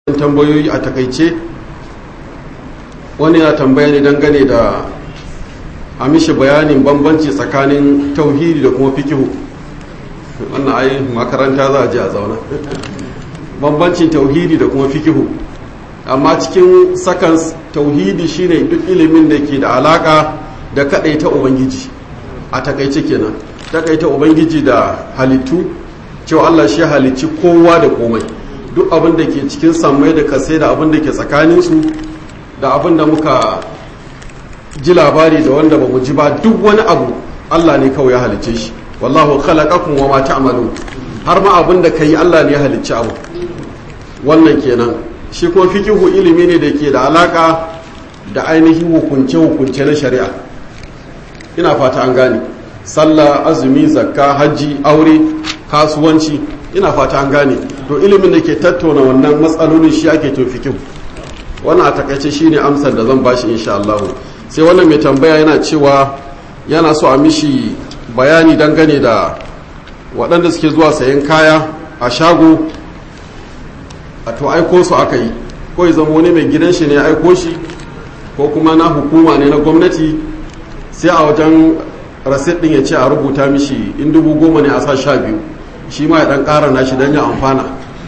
tambayoyi a takaice wani ya tambaya ne dangane da a mishi bayanin bambanci tsakanin tauhidi da kuma fikihu wannan ai makaranta za a je a zauna bambancin tauhidi da kuma fikihu amma cikin sakans tauhidi shine duk ilimin da ke da alaka da ta ubangiji a takaice kenan takaita ubangiji da halittu cewa Allah shi halicci kowa da komai duk abin da ke cikin sammai da kasai da abin da ke tsakaninsu da abin da muka ji labari da wanda ba mu ji ba duk wani abu Allah ne kawai ya halicce shi wallahu khalaqakum wa ma ta'malun har ma abin da kai Allah ne ya halicci abu wannan kenan shi kuma fikihu ilimi ne da ke da alaka da ainihin hukunce hukunce na shari'a ina fata an gane sallah azumi zakka hajji aure kasuwanci ina fata an gane to ilimin da ke tattauna wannan matsalolin shi ake to fikihu wannan a takaice shine amsar da zan bashi insha Allah sai wannan mai tambaya yana cewa yana so a mishi bayani dangane da waɗanda suke zuwa sayan kaya a shago a to aiko su aka yi ko ya zama wani mai gidan shi ne aiko shi ko kuma na hukuma ne na gwamnati sai a wajen rasit ɗin ya ce a rubuta mishi in dubu goma ne a sa sha biyu shi ma ya ɗan ƙara nashi don ya amfana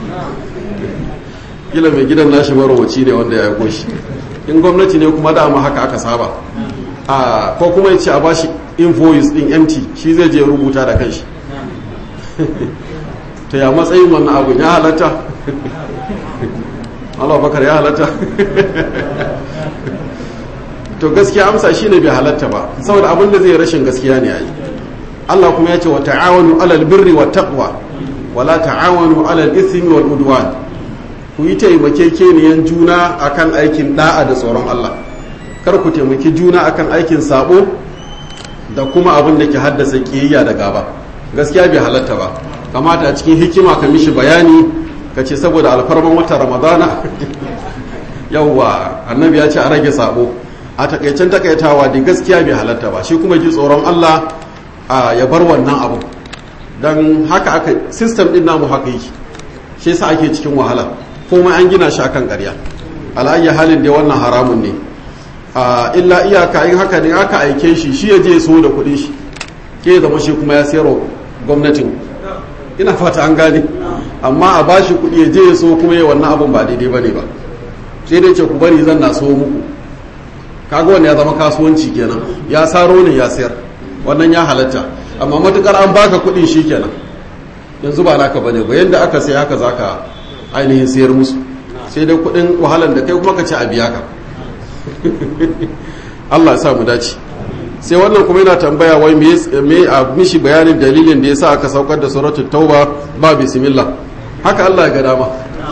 kila mai gidan nashi marowaci ne wanda ya aiko shi in gwamnati ne kuma dama haka aka saba a ko kuma ya ce a bashi invoice din empty shi zai je rubuta da kanshi to ya matsayin wannan abu ya halatta Allah bakar ya halatta to gaskiya amsa shine bai halatta ba saboda abin da zai rashin gaskiya ne yayi Allah kuma ya ce wa ta'awanu alal birri wat taqwa wala ta'awanu alal ithmi wal udwan ku yi taimakekeniyan juna akan aikin da'a da tsoron Allah kar ku taimaki juna akan aikin sabo da kuma abin da ke haddasa kiyayya da gaba gaskiya bai halatta ba kamata a cikin hikima ka mishi bayani ka ce saboda alfarman wata ramadana yauwa annabi ya ce a rage sabo a takaicen takaitawa da gaskiya bai halatta ba shi kuma ji tsoron Allah ya bar wannan abu don haka aka system din namu haka yi shi yasa ake cikin wahala komai an gina shi akan ƙarya ala'ayya halin da wannan haramun ne illa iyaka in haka ne aka aike shi shi ya je so da kuɗin shi ke zama shi kuma ya sayarwa gwamnatin ina fata an gane amma a bashi kuɗi ya je ya so kuma ya wannan abun ba daidai bane ba sai dai ce ku bari zan na so muku kaga wanda ya zama kasuwanci kenan ya saro ne ya sayar wannan ya halatta amma matukar an baka kuɗin shi kenan yanzu ba naka bane ba yanda aka sai haka zaka ainihin sayar musu sai dai kudin wahalar da kai kuma ka ci a biya ka Allah ya sa mu dace sai wannan kuma yana tambaya wai me a mishi bayanin dalilin da yasa aka saukar da suratul tauba ba bismillah haka Allah ya ga dama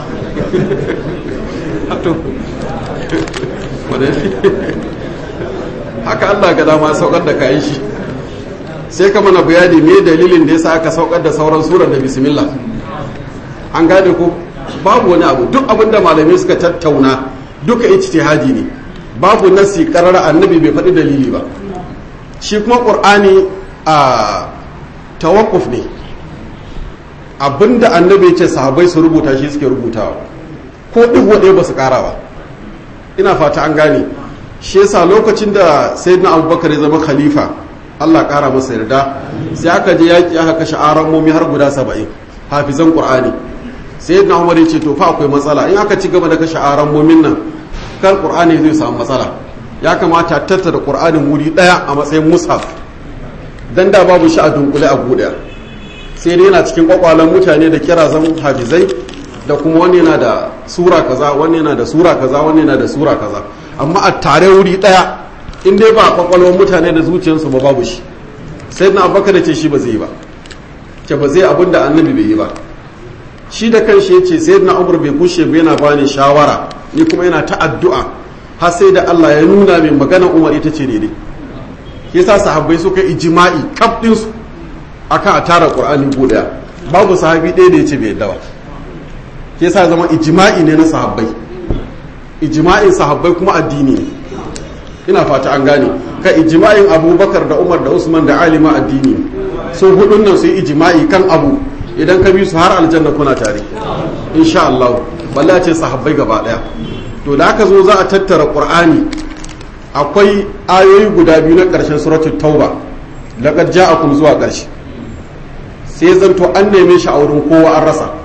haka Allah ya ga dama saukar da kayan shi sai ka mana bayani me dalilin da yasa aka saukar da sauran surar da bismillah an gane ko babu wani abu duk abin da malamai suka tattauna duka ijtihadi ne babu nasi karar annabi bai faɗi dalili ba shi kuma ƙur'ani a tawakkuf ne abinda annabi ce sahabai su rubuta shi suke rubutawa ko duk waɗaya ba su ƙara ba ina fata an gane shi yasa lokacin da sayyidina abubakar ya zama khalifa allah ƙara masa yarda sai aka je yaƙi aka kashe aran momi har guda saba'in hafizan ƙur'ani sai na umar ya ce to fa akwai matsala in aka ci gaba da kashe aran momin nan kan qur'ani zai samu matsala ya kamata tattara qur'anin wuri daya a matsayin mushaf dan da babu shi a dunkule a guda sai dai yana cikin kwakwalen mutane da kira zan hafizai da kuma wani yana da sura kaza wani yana da sura kaza wani yana da sura kaza amma a tare wuri daya in dai ba kwakwalwar mutane da zuciyarsu ba babu shi sai na abubakar da ce shi ba zai yi ba ce ba zai abin da annabi bai yi ba shi da kanshi ya ce sai na umar bai kushe ba yana bani shawara ni kuma yana ta addu'a har sai da Allah ya nuna min magana umar ita ce daidai yasa sahabbai suka ijma'i kaf din su akan a tara qur'ani guda babu sahabi ɗaya da yace bai yadda ba yasa zama ijma'i ne na sahabbai ijma'in sahabbai kuma addini ne ina fata an gane ka ijma'in abubakar da umar da usman da alima addini ne sun hudun nan su yi ijma'i kan abu idan ka bi su har aljanna kuna tare insha Allah balle ce sahabbai gaba daya to da aka zo za a tattara qur'ani akwai ayoyi guda biyu na ƙarshen suratul tauba laqad ja'akum zuwa ƙarshe sai zanto an neme shi a wurin kowa an rasa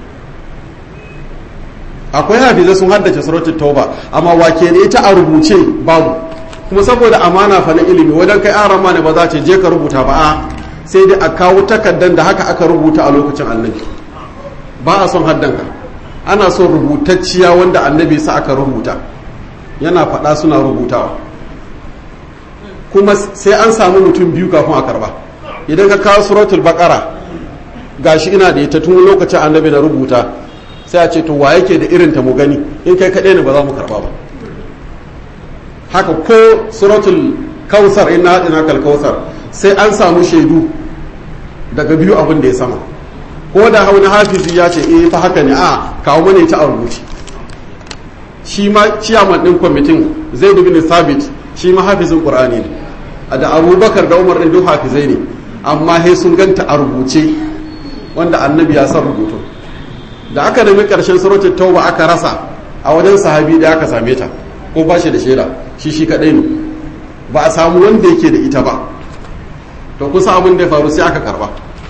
akwai hafiza sun haddace suratul tauba amma wake ne ita a rubuce babu kuma saboda amana fa na ilimi wajen kai an rama ne ba za ce je ka rubuta ba a sai dai a kawo takaddan da haka aka rubuta a lokacin annabi ba a son haddanka ana son rubutacciya wanda annabi sa aka rubuta yana faɗa suna rubutawa kuma sai an samu mutum biyu kafin a karba idan ka kawo suratul baqara gashi ina da ita tun lokacin annabi na rubuta sai a ce to wa yake da irin ta mu gani in kai kaɗai ne ba za mu karba ba haka ko suratul kausar ina haɗina kal kausar sai an samu shaidu daga biyu abin da ya sama ko da hauni hafizi ya ce eh fa haka ne a kawo mana ita a rubuce shi ma ciyaman ɗin kwamitin zai bin sabit shi ma hafizin qur'ani ne da abubakar da umar ɗin duk hafizai ne amma he sun ganta a rubuce wanda annabi ya san rubutu da aka nemi ƙarshen suratul tauba aka rasa a wajen sahabi da aka same ta ko ba shi da shaida shi shi kaɗai ne ba a samu wanda yake da ita ba to kusa abin da ya faru sai aka karba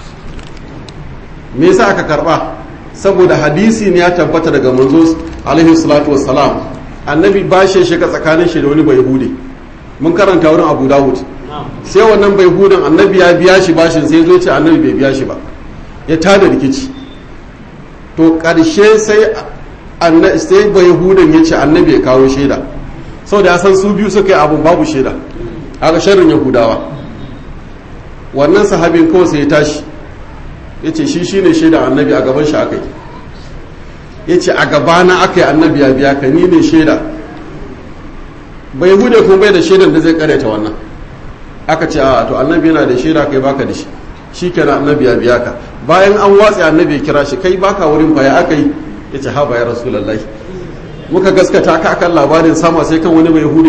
me yasa aka karba saboda hadisi ne ya tabbata daga manzo alaihi salatu wassalam annabi ba shi shiga tsakanin shi da wani bai hude mun karanta wurin abu dawud sai wannan bai hudun annabi ya biya shi bashin sai zo ce annabi bai biya shi ba ya tada rikici to karshe sai sai bai hudun ya ce annabi ya kawo shaida saboda ya san su biyu suka yi abun babu shaida aka sharrin yahudawa wannan sahabin kawai sai ya tashi ya ce shi shine shaida annabi a gaban shi aka yi ya ce a gabana aka yi annabi ya biya ka ni ne shaida bai hude kuma bai da shaidan da zai karyata wannan aka ce a to annabi yana da shaida kai baka da shi shi kenan annabi ya biya ka bayan an watse annabi ya kira shi kai baka wurin baya aka yi ya ce haba ya rasulallah muka gaskata ka akan labarin sama sai kan wani bai hude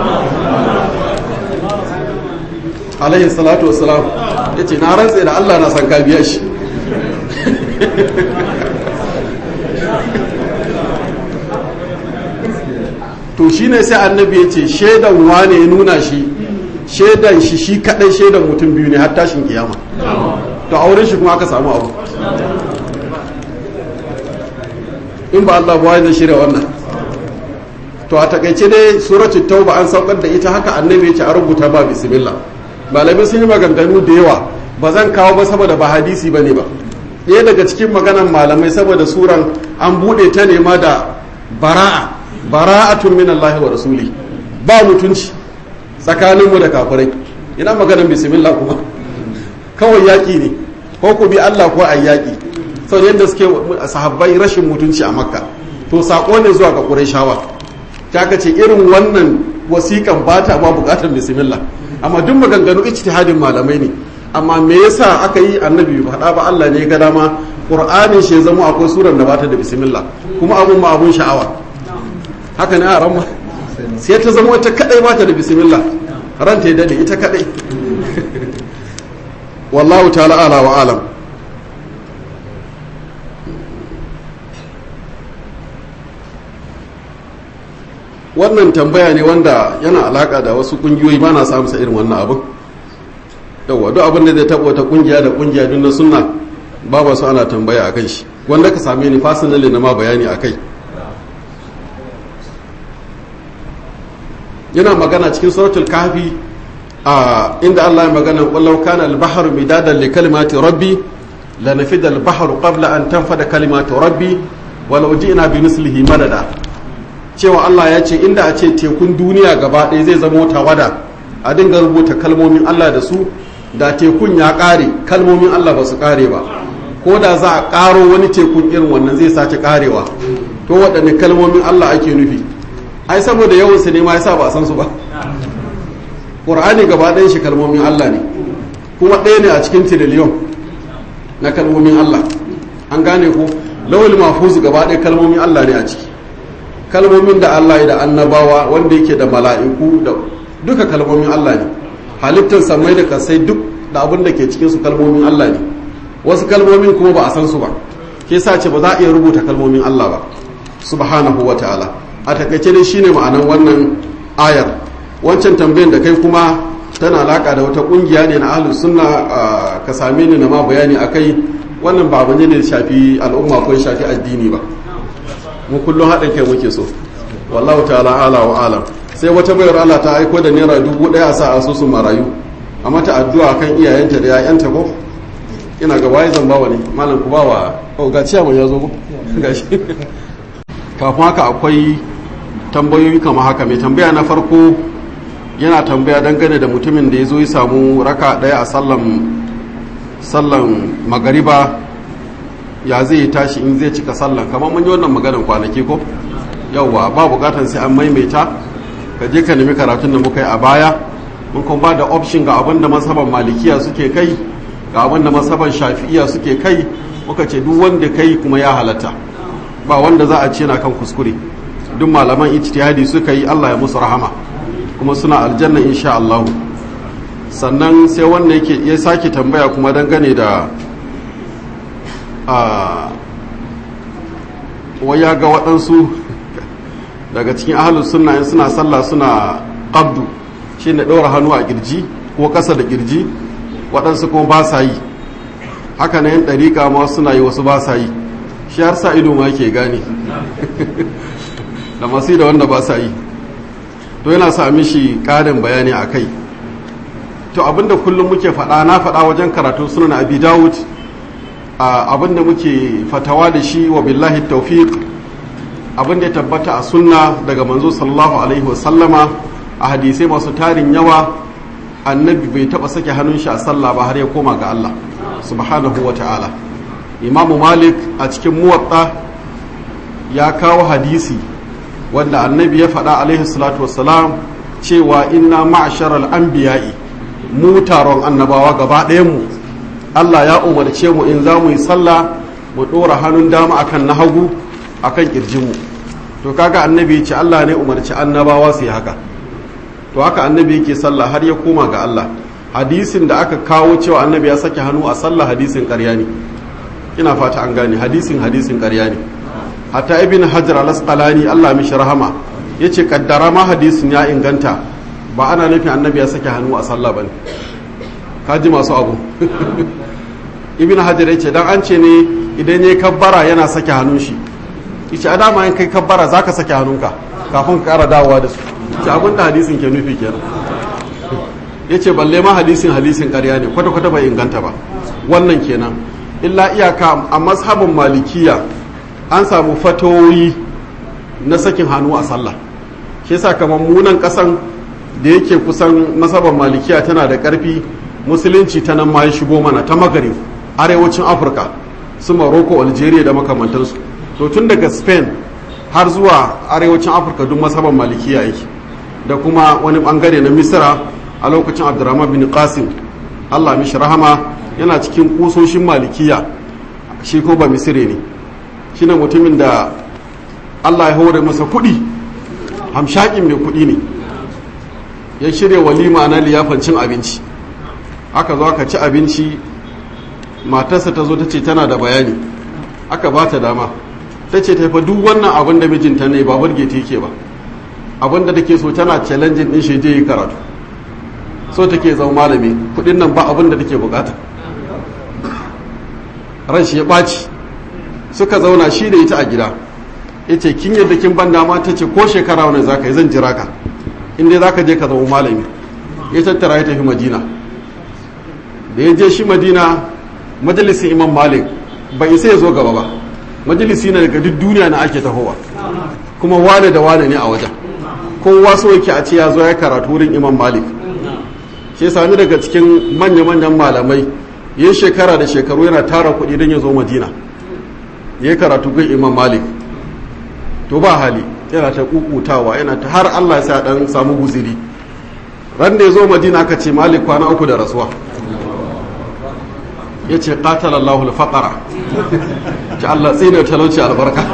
alaihi salatu wassalam ya ce na rantse da allah na san ka biya shi to shine sai annabi ya ce shaidan wane ya nuna shi shaidan shi shi kadai shaidan mutum biyu ne har tashin kiyama to auren shi kuma aka samu abu in ba Allah ba zai shirya wannan to a takaice dai suratu tauba an saukar da ita haka annabi ya ce a rubuta ba bismillah malamai sun yi maganganu da yawa ba zan kawo ba saboda ba hadisi ba ne ba ɗaya daga cikin maganan malamai saboda suran an buɗe ta nema da bara'a bara'atun min Allah wa rasuli ba mutunci tsakaninmu da kafirai ina maganan bismillah kuma kawai yaƙi ne ko ku bi Allah ko a yaƙi sau yadda suke sahabbai rashin mutunci a makka to saƙo ne zuwa ga ƙurayshawa ta ka ce irin wannan wasiƙan ba ta ma buƙatar bismillah amma duk maganganu ijtihadin malamai ne amma me yasa aka yi annabi faɗa ba Allah ne ga dama qur'anin shi zama akwai surar da bata da bismillah kuma abun ma abun sha'awa haka ne a ran sai ta zama wata kadai bata da bismillah ran ta dade ita kadai wallahu ta'ala ala wa alam wannan tambaya ne wanda yana alaka da wasu kungiyoyi ba na samu sa irin wannan abin yawa duk abin da zai taɓa wata kungiya da kungiya duk na sunna ba ba su ana tambaya a kai shi wanda ka same ni fasinali na ma bayani a kai yana magana cikin suratul kahfi a inda Allah ya magana wallau kana al-bahru midadan li kalimati rabbi la nafida al-bahru qabla an tanfada kalimatu rabbi walau ji'na bi mislihi madada cewa Allah ya ce inda a ce tekun duniya gaba ɗaya zai zama tawada a dinga rubuta kalmomin Allah da su da tekun ya ƙare kalmomin Allah ba su ƙare ba ko da za a ƙaro wani tekun irin wannan zai sace ƙarewa to waɗanne kalmomin Allah ake nufi ai saboda yawan su ne ma yasa ba a san su ba Qur'ani gaba ɗayan shi kalmomin Allah ne kuma ɗaya ne a cikin tiriliyon na kalmomin Allah an gane ko lawal mahfuz gaba ɗaya kalmomin Allah ne a ciki kalmomin da Allah ya da annabawa wanda yake da mala'iku da duka kalmomin Allah ne halittar samai da kasai duk da abin da ke cikin su kalmomin Allah ne wasu kalmomin kuma ba a san su ba ke sa ce ba za a iya rubuta kalmomin Allah ba subhanahu wa ta'ala a takaice dai shine ma'anan wannan ayar wancan tambayan da kai kuma tana alaka da wata kungiya ne na ahlus sunna ka same ni na ma bayani akai wannan ba abu ne da shafi al'umma ko shafi addini ba mu kullum haɗin kai muke so wallahu ta'ala ala wa alam sai wata bayar Allah ta aiko da naira dubu ɗaya a sa asusun marayu a mata addu'a kan iyayenta da yayanta ko ina ga waye zan bawa ne malam ku bawa oh ga ciya mun yazo ko gashi kafin haka akwai tambayoyi kamar haka mai tambaya na farko yana tambaya dangane da mutumin da ya zo ya samu raka ɗaya a sallan sallan magariba ya zai tashi in zai cika sallan kamar mun yi wannan maganar kwanaki ko yauwa ba bukatan sai an maimaita ka je ka nemi karatun da muka yi a baya mun kuma ba da option ga abin da masaban malikiya suke kai ga abin da masaban shafi'iya suke kai muka ce duk wanda kai kuma ya halatta ba wanda za a ce na kan kuskure duk malaman ijtihadi suka yi Allah ya musu rahama kuma suna aljanna insha Allah sannan sai wanda yake ya sake tambaya kuma dangane da a waya ga waɗansu daga cikin ahalus sunna in suna sallah suna qabdu shi ne ɗora hannu a kirji ko ƙasa da kirji waɗansu kuma ba sa yi haka na yin ɗariƙa ma suna yi wasu ba sa yi shi har sa ido ma ke gane da masu da wanda ba sa yi to yana sa mishi ƙarin bayani a kai to abinda kullum muke faɗa na faɗa wajen karatu sunan abi dawud abinda muke fatawa da shi wa billahi tawfiq abinda ya tabbata a sunna daga manzo sallallahu alaihi wasallama a hadisai masu tarin yawa annabi bai taba sake hannun shi a sallah ba har ya koma ga Allah subhanahu wa ta'ala imamu malik a cikin muwatta ya kawo hadisi wanda annabi ya faɗa alaihi salatu wassalam cewa inna ma'asharal anbiya'i mu taron annabawa gaba ɗayan mu Allah ya umarce mu in za mu yi sallah mu ɗora hannun dama akan na hagu akan ƙirjinmu to kaga annabi ce Allah ne umarci annabawa su yi haka to haka annabi yake sallah har ya koma ga Allah hadisin da aka kawo cewa annabi ya sake hannu a sallah hadisin ƙarya ne ina fata an gane hadisin hadisin ƙarya ne hatta ibn hajar al-asqalani Allah mishi rahama yace kaddara ma hadisin ya inganta ba ana nufin annabi ya sake hannu a sallah bane kaji masu abu ibn hajar ya ce dan an ce ne idan ya kabbara yana sake hannun shi yace a dama in kai kabbara zaka sake hannunka kafin ka kara dawowa da su ce abin da hadisin ke nufi kenan yace balle ma hadisin hadisin ƙarya ne kwata kwata bai inganta ba wannan kenan illa iyaka a mazhabin malikiya an samu fatoyi na sakin hannu a sallah shi yasa kamar munan kasan da yake kusan mazhabin malikiya tana da ƙarfi musulunci ta nan ma ya shigo mana ta magarib arewacin afirka su morocco algeria da makamantansu to tun daga spain har zuwa arewacin afirka duk masaban malikiya yake da kuma wani bangare na misira a lokacin abdurrahman bin qasim allah mishi rahama yana cikin kusoshin malikiya shi ko ba misire ne shi ne mutumin da allah ya hore masa kuɗi hamshakin mai kuɗi ne ya shirya walima na liyafan cin abinci aka zo aka ci abinci matarsa ta zo ta ce tana da bayani aka ba ta dama ta ce ta duk wannan abin da mijinta ne ba burge ta yake ba abin da take so tana challenging din shi je yi karatu so take zama malami kudin nan ba abin da take bukata ran shi ya ɓaci suka zauna shi da ita a gida ya ce kin yadda kin ban dama ta ce ko shekara wani za ka yi zan jira ka inda za ka je ka zama malami ya tattara ya tafi madina da ya je shi madina majalisin imam malik bai isa ya zo gaba ba majalisi na daga duk duniya na ake tahowa kuma wane da wane ne a wajen kowa so yake a ce ya zo ya karatu wurin imam malik shi sami daga cikin manya-manyan malamai ya shekara da shekaru yana tara kuɗi don ya zo madina ya karatu gun imam malik to ba hali yana ta kukutawa yana ta har allah ya sa dan samu guziri ran da ya zo madina aka ce malik kwana uku da rasuwa ya ce ƙatar Allahul faƙara ce Allah tsine talauci albarka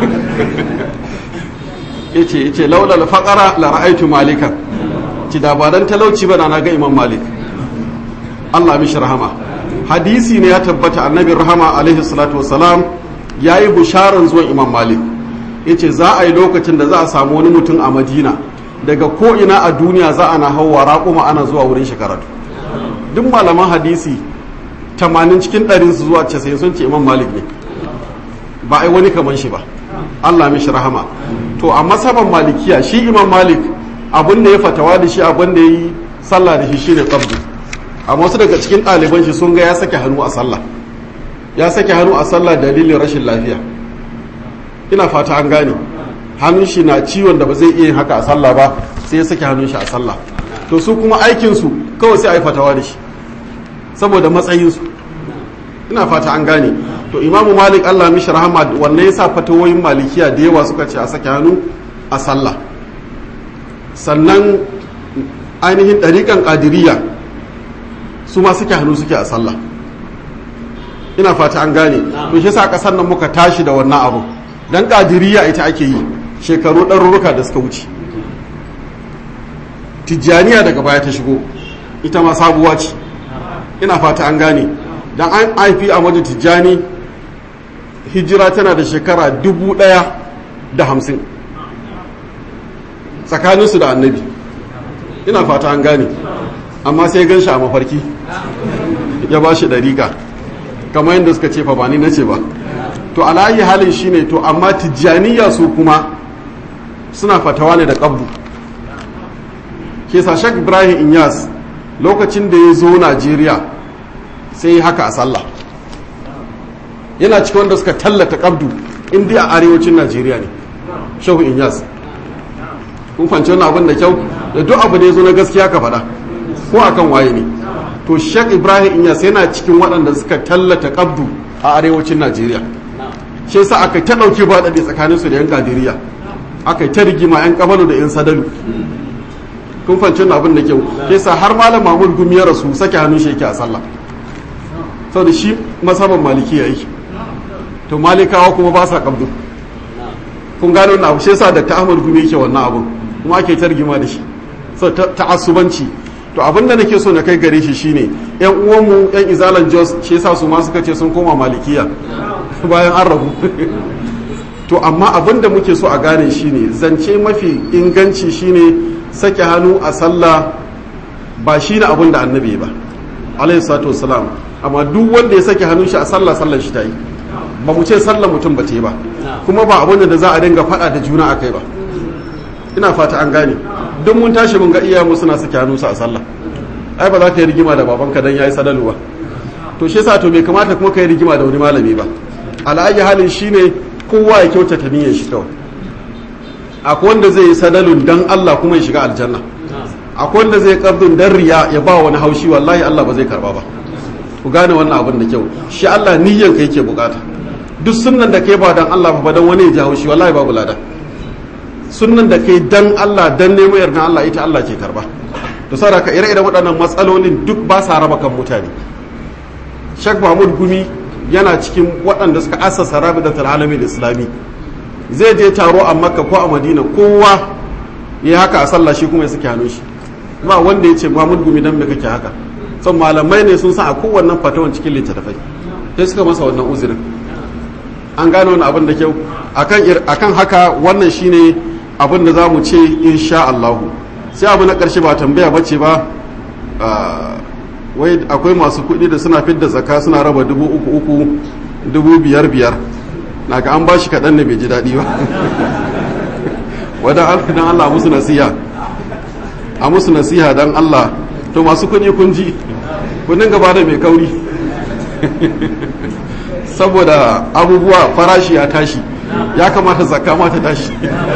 ya ce ya ce laular faƙara la ra'aitu malikan ci da ba dan talauci ba na ga imam malik Allah mishi rahama hadisi ne ya tabbata annabi rahama alaihi salatu wasalam ya yi bisharan zuwan imam malik ya ce za a yi lokacin da za a samu wani mutum a madina daga ko'ina a duniya za a na hauwa raƙuma ana zuwa wurin shi karatu duk malaman hadisi 80 cikin ɗarin su zuwa 90 sun ce imam malik ne ba a yi wani kaman shi ba allah mishi rahama to a masaban malikiya shi imam malik abin da ya fatawa da shi abin da ya yi sallah da shi shine qabdu amma wasu daga cikin ɗaliban shi sun ga ya sake hannu a sallah ya sake hannu a sallah dalilin rashin lafiya ina fata an gane hannun shi na ciwon da ba zai iya yin haka a sallah ba sai ya sake hannun shi a sallah to su kuma aikin su kawai sai a yi fatawa da shi saboda matsayin su ina fata an gane to imamu malik allah mishi rahama wannan yasa fatawoyin malikiya da yawa suka ce a sake hannu a sallah sannan ainihin ɗariƙan ƙadiriya su ma suke hannu suke a sallah ina fata an gane to shi sa ƙasar nan muka tashi da wannan abu dan ƙadiriya ita ake yi shekaru ɗarurruka da suka wuce tijjaniya daga baya ta shigo ita ma sabuwa ce ina fata an gane dan an haifi a wajen tijjani hijira tana da shekara dubu ɗaya da hamsin tsakaninsu da annabi ina fata an gane amma sai gan shi a mafarki ya ba shi ɗariƙa kamar yadda suka ce fa ba ni na ce ba to alayi halin shi ne to amma tijjaniya su kuma suna fatawa ne da ƙabdu ke shak ibrahim inyas lokacin da ya zo najeriya sai yi haka a sallah yana cikin wanda suka tallata ƙabdu inda a arewacin najeriya ne shehu inyas kun fahimci wannan abin da kyau da duk abu da ya zo na gaskiya ka faɗa ko akan waye ne to shek ibrahim inyas yana cikin waɗanda suka tallata kabdu a arewacin najeriya shi yasa aka ta ɗauki ba daɗe tsakanin su da yan kadiriya aka ta rigima yan kabalu da yan sadalu kun fahimci wannan abin da kyau shi yasa har malam mahmud gumi ya rasu sake hannun shi yake a sallah saboda shi masaban maliki ya yi to malikawa kuma ba sa kabdu kun gano wannan abu shi yasa da ta ahmad gumi yake wannan abu kuma ake targima da shi so ta'assubanci to abin da nake so na kai gare shi shine yan uwanmu yan izalan jos shi yasa su ma suka ce sun koma malikiya bayan an rabu to amma abin da muke so a gane shine zance mafi inganci shine sake hannu a sallah ba shine abin da annabi ba alayhi salatu wassalam amma duk wanda ya sake hannun shi a sallah sallar shi ta yi ba mu ce sallar mutum ba ta yi ba kuma ba abin da za a dinga faɗa da juna akai ba ina fata an gane duk mun tashi mun ga iyayenmu suna sake hannunsu a sallah ai ba za ka yi rigima da babanka dan yayi sadalu ba to shi yasa to bai kamata kuma ka yi rigima da wani malami ba ala'ayi halin shine kowa ya kyautata niyyar shi kawai akwai wanda zai yi sadalun dan Allah kuma ya shiga aljanna akwai wanda zai kardun dan riya ya ba wani haushi wallahi Allah ba zai karba ba ku gane wannan abin da kyau shi Allah niyyar ka yake bukata duk sunnan da kai ba dan Allah ba dan wani ya ji haushi wallahi babu lada sunnan da kai dan Allah dan neman yardan Allah ita Allah ke karba to saraka ire-iren waɗannan matsalolin duk ba sa raba kan mutane Sheikh Mahmud Gumi yana cikin waɗanda suka assasa Rabidatul Alamin Islami zai je taro a Makka ko a Madina kowa ya haka a sallah shi kuma ya saki hannun shi ba wanda ya ce Mahmud Gumi dan me kake haka son malamai ne sun san a kowannen fatawan cikin littattafai sai suka masa wannan uzurin an gane wani abin da kyau akan haka wannan shine abin da za mu ce insha Allahu sai abu na ƙarshe ba tambaya bace ba wai akwai masu kuɗi da suna fidda zaka suna raba dubu uku uku dubu biyar biyar na ga an bashi kaɗan ne bai ji daɗi ba wadda alfidan Allah musu nasiha a musu nasiha don Allah to masu kuɗi kun ji kudin gaba da mai kauri saboda abubuwa farashi ya tashi ya kamata zakka ma ta tashi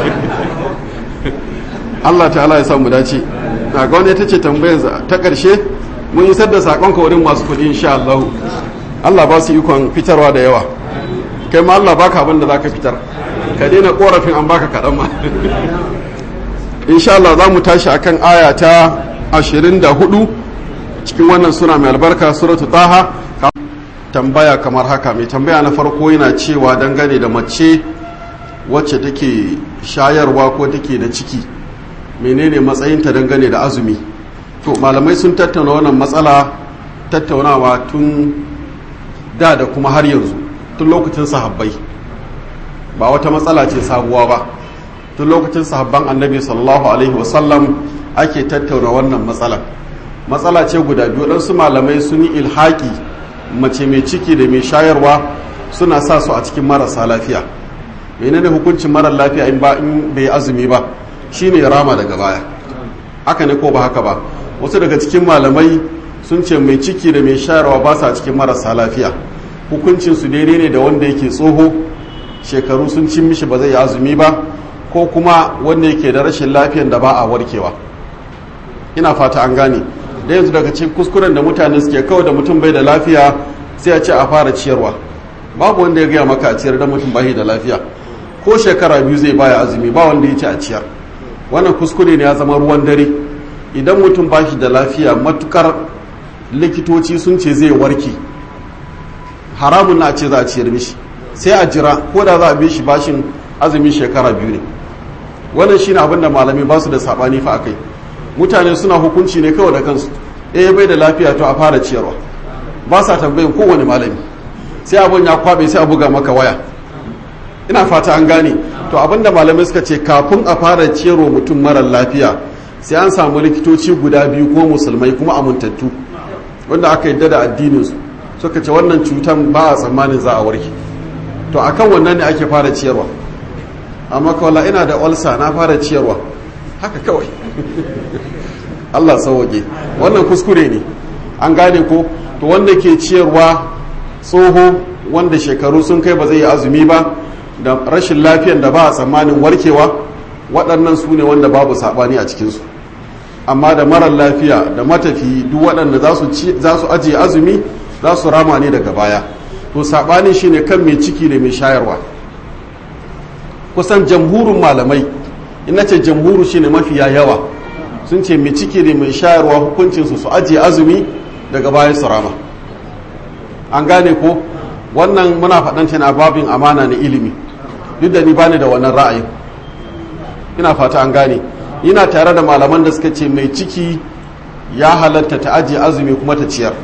Allah ta'ala ya samu dace na ga wani ita ce tambayar ta ƙarshe mun isar da sakon wurin masu kuɗi insha Allah Allah ba su ikon fitarwa da yawa kai ma Allah baka abin da zaka fitar ka daina korafin an baka kaɗan ma insha Allah za mu tashi akan aya ta 24 cikin wannan sura mai albarka suratu taha tambaya kamar haka mai tambaya na farko yana cewa dangane da mace wacce take shayarwa ko take da ciki menene matsayinta dangane da azumi to malamai sun tattauna wannan matsala tattaunawa tun da da kuma har yanzu tun lokacin sahabbai ba wata matsala ce sabuwa ba tun lokacin sahabban annabi sallallahu alaihi wasallam ake tattauna wannan matsala matsala ce guda biyu ɗansu malamai sun yi ilhaki mace mai ciki da mai shayarwa suna sa su a cikin marasa lafiya menene hukuncin marar lafiya in ba in bai azumi ba shine rama daga baya haka ne ko ba haka ba wasu daga cikin malamai sun ce mai ciki da mai shayarwa ba sa cikin marasa lafiya hukuncin su daidai ne da wanda yake tsoho shekaru sun cin mishi ba zai yi azumi ba ko kuma wanda yake da rashin lafiyan da ba a warkewa ina fata an gane da yanzu daga cikin kuskuren da mutane suke kawai da mutum bai da lafiya sai a ce a fara ciyarwa babu wanda ya gaya maka a ciyar da mutum bai da lafiya ko shekara biyu zai baya azumi ba wanda ya ce a ciyar wannan kuskure ne ya zama ruwan dare idan mutum ba shi da lafiya matukar likitoci sun ce zai warke haramun na ce za a ciyar mishi sai a jira ko da za a bi shi bashin azumin shekara biyu ne wannan shine abin da malami ba su da sabani fa akai mutane suna hukunci ne kawai da kansu eh bai da lafiya to a fara ciyarwa ba sa tambayin kowane malami sai abin ya kwabe sai a buga maka waya ina fata an gane to abinda malamai suka ce kafin a fara ciyarwa mutum marar lafiya sai an samu likitoci guda biyu kuma musulmai kuma amintattu wanda aka yadda da addininsu suka ce wannan cutan ba a tsammanin za a warke to akan wannan ne ake fara ciyarwa amma kawai ina da olsa na fara ciyarwa haka kawai Allah sauwake wannan kuskure ne an gane ko to wanda ke ciyarwa tsoho wanda shekaru sun kai ba zai yi azumi ba da rashin lafiyan da ba a tsammanin warkewa waɗannan su ne wanda babu saɓani a cikinsu amma da marar lafiya da matafi duk waɗanda za su ajiye azumi za su rama ne daga baya to saɓani shi ne kan mai ciki da mai shayarwa kusan jamhurin malamai ina ce jamhuru shi ne mafiya yawa sun ce mai ciki da mai shayarwa hukuncinsu su ajiye azumi daga baya su rama an gane ko wannan muna faɗanta na babin amana na ilimi duk da ni bani da wannan ra'ayin ina fata an gane ina tare da malaman da suka ce mai ciki ya halatta ta ajiye azumi kuma ta ciyar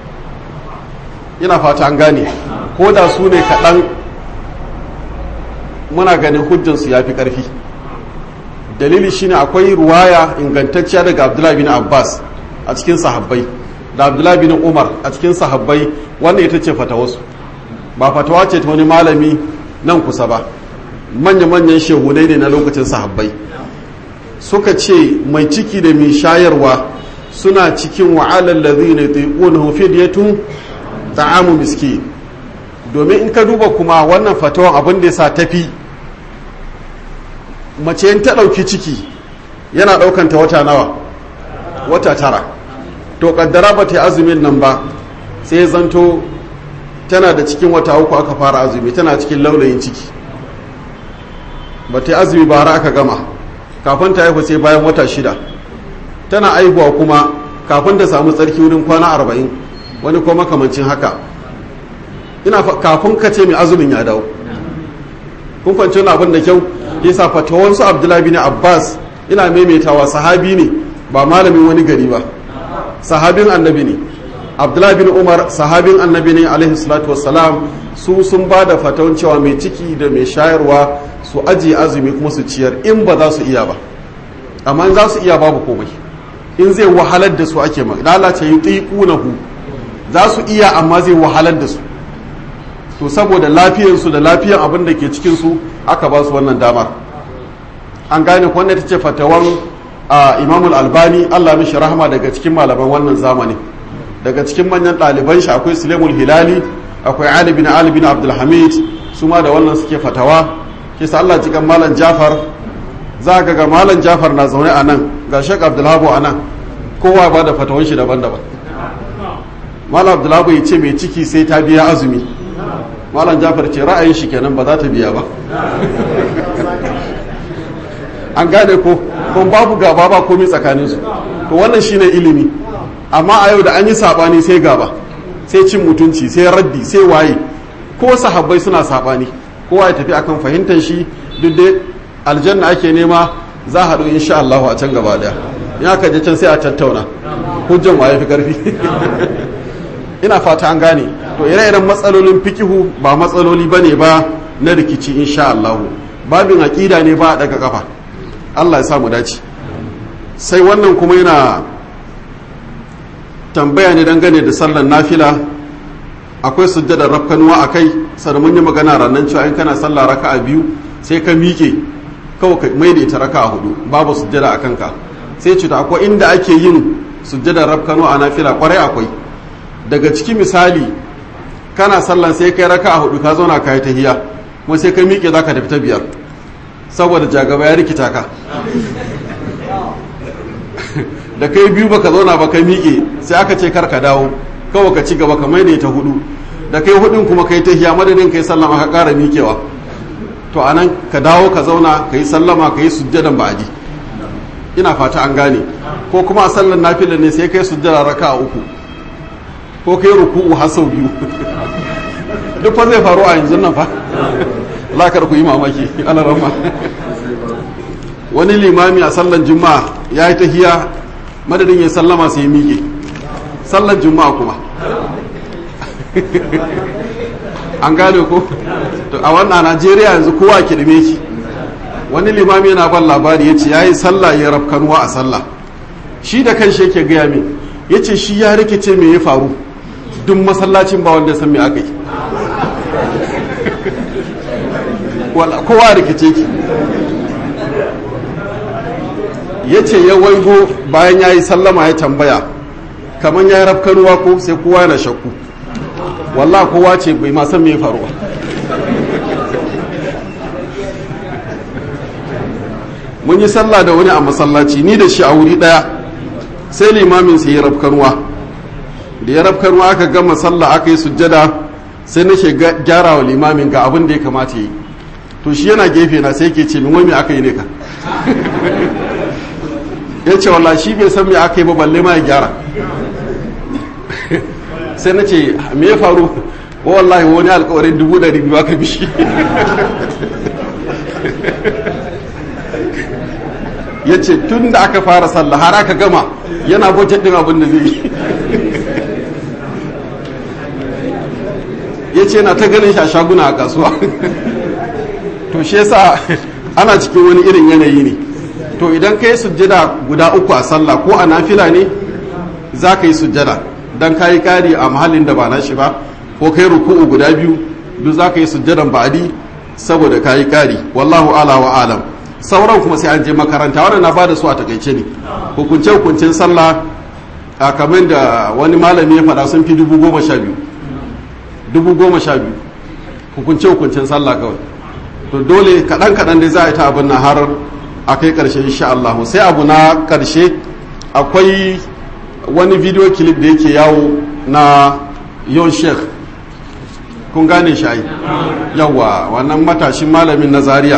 ina fata an gane ko da su ne kaɗan muna ganin hujjansu ya fi ƙarfi dalili shine akwai ruwaya ingantacciya daga abdullahi bin abbas a cikin sahabbai da abdullahi bin umar a cikin sahabbai wannan ita ce fatawarsu ba fatawa ce ta wani malami nan kusa ba manya-manyan shehunai ne na lokacin sahabbai suka ce mai ciki da mai shayarwa suna cikin wa'alar lazi ne tuƙunahu fidiyatun ta'amu miski domin in ka duba kuma wannan fatawan abin da ya sa tafi mace yin ta ɗauki ciki yana ɗaukanta wata nawa wata tara to kaddara ba ta yi azumin nan ba sai zanto tana da cikin wata uku aka fara azumi tana cikin laulayin ciki ba ta yi azumi ba har aka gama kafin ta haihu sai bayan wata shida tana aihuwa kuma kafin ta samu tsarki wurin kwana arba'in wani ko makamancin haka ina kafin ka ce mai azumin ya dawo kun fahimci wani abin da kyau yasa fatawansu abdullahi bin abbas ina maimaitawa sahabi ne ba malamin wani gari ba sahabin annabi ne abdullahi bin umar sahabin annabi ne alaihi salatu wassalam su sun ba da fatawan cewa mai ciki da mai shayarwa su ajiye azumi kuma su ciyar in ba za su iya ba amma in za su iya babu komai in zai wahalar da su ake ma lalace yi tsiƙunahu za su iya amma zai wahalar da su to saboda lafiyarsu da lafiyar abin da ke cikinsu aka ba su wannan damar an gane wannan ta ce fatawan imamul albani allah mishi rahama daga cikin malaman wannan zamani daga cikin manyan ɗaliban shi akwai sulemul hilali akwai ali bin ali bin abdulhamid su ma da wannan suke fatawa kisa allah cikin malam jafar za ga ga malam jafar na zaune a nan ga shek abdulhabu a nan kowa ba da fatawan shi daban-daban malam abdulhabu ya ce mai ciki sai ta biya azumi malam jafar ce ra'ayin shi kenan ba za ta biya ba an gane ko kuma babu gaba ba komai tsakaninsu to wannan shine ilimi amma a yau da an yi sabani sai gaba sai cin mutunci sai raddi sai waye ko sahabbai suna sabani kowa ya tafi akan fahimtar shi duk dai aljanna ake nema za a haɗu insha Allah a can gaba daya in aka je can sai a tattauna hujjan waye fi karfi ina fata an gane to ire-iren matsalolin fikihu ba matsaloli bane ba na rikici insha Allah babin aqida ne ba a daga kafa Allah ya samu dace sai wannan kuma yana tambaya ne dangane da sallar nafila akwai sujjadar rafkanuwa a kai sannan mun yi magana ranar cewa in kana sallah raka'a biyu sai ka miƙe kawai ka mai da ita raka'a hudu babu sujjada a kanka sai cuta akwai inda ake yin sujjadar rafkanuwa a nafila kwarai akwai daga ciki misali kana sallan sai kai raka'a hudu ka zauna ka yi tahiya kuma sai ka miƙe za ka tafi ta biyar saboda jagaba ya rikita ka da kai biyu baka zauna ba ka miƙe sai aka ce kar ka dawo kawai ka ci gaba ka maida ta hudu da kai hudun kuma kai tahiya madadin kai sallama ka ƙara miƙewa to anan ka dawo ka zauna ka yi sallama ka yi sujjadan ba'adi ina fata an gane ko kuma a sallan nafila ne sai kai sujjada raka a uku ko kai ruku'u har sau biyu duk fa zai faru a yanzu nan fa lakar ku yi mamaki ana rama wani limami a sallan juma'a ya yi tahiya madadin ya sallama sai miƙe sallan juma'a kuma an gane ko to a wannan najeriya yanzu kowa kirme ki wani limami yana ban labari ya ce ya yi sallah ya rafkanuwa a sallah shi da kan shi yake gaya min ya ce shi ya rikice me ya faru duk masallacin ba wanda san me aka yi kowa rikice ki ya ce ya waigo bayan ya yi sallama ya tambaya kamar ya yi rafkanuwa ko sai kowa yana shakku walla kowa ce bai ma san me faruwa mun yi sallah da wani a masallaci ni da shi a wuri daya sai limamin sai ya rafkanuwa da ya rafkanuwa aka gama sallah aka yi sujjada sai nake gyara wa limamin ga abin da ya kamata yi to shi yana gefe na sai ke ce min wai me aka yi ne ka ya ce wallah shi bai san me aka yi ba balle ma ya gyara sai na ce me ya faru wa wallahi wani alkawarin dubu ɗari biyu aka bishi ya ce tun da aka fara sallah har aka gama yana budget din abin da zai yi ya ce na ta ganin shi a shaguna a kasuwa to shi yasa ana cikin wani irin yanayi ne to idan ka yi sujjada guda uku a sallah ko a nafila ne za ka yi sujjada don ka yi kari a mahallin da ba na shi ba ko kai ruku'u guda biyu duk za ka yi sujjadan ba'adi saboda ka yi kari wallahu ala wa alam sauran kuma sai an je makaranta wannan na bada su a takaice ne hukunce hukuncin sallah a kamar da wani malami ya faɗa sun fi dubu goma sha biyu dubu goma sha biyu hukunce hukuncin sallah kawai to dole kaɗan kaɗan dai za a yi ta abin na har a kai ƙarshe insha Allah sai abu na ƙarshe akwai wani video clip da yake yawo na yon sheikh kun gane shi ai yawa wannan matashin malamin na zaria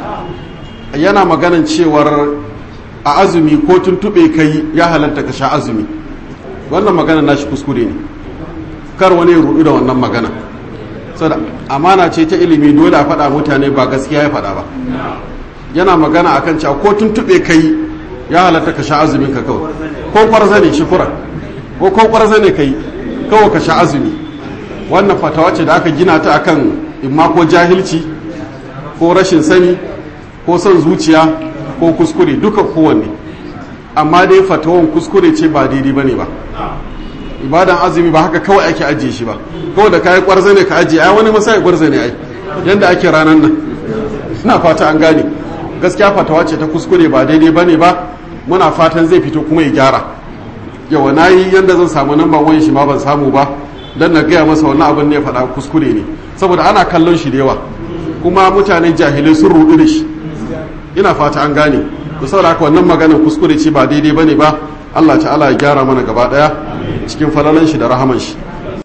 yana maganan cewar a azumi ko tuntuɓe kai ya halatta ka sha azumi wannan magana nashi kuskure ne kar wani ya rudu da wannan magana saboda amana ce ta ilimi dole a faɗa mutane ba gaskiya ya faɗa ba yana magana akan cewa ko tuntuɓe kai ya halatta ka sha azumin ka kawai ko kwarza ne shukura ko ko kwarza ne kai kawai ka sha azumi wannan fatawa ce da aka gina ta akan imma ko jahilci ko rashin sani ko son zuciya ko kuskure duka kowanne amma dai fatawan kuskure ce ba daidai bane ba ibadan azumi ba haka kawai ake ajiye shi ba kawai da kayi kwarza ne ka ajiye ai wani masai kwarza ne ai yanda ake ranar nan ina fata an gane gaskiya fatawa ce ta kuskure ba daidai bane ba muna fatan zai fito kuma ya gyara yawa na yi yanda zan samu namban wayan shi ma ban samu ba dan na gaya masa wannan abin ne ya faɗa kuskure ne saboda ana kallon shi da yawa kuma mutane jahilai sun rudu da shi ina fata an gane da saboda haka wannan maganar kuskure ce ba daidai bane ba Allah ta'ala ya gyara mana gaba daya cikin falalan shi da rahaman shi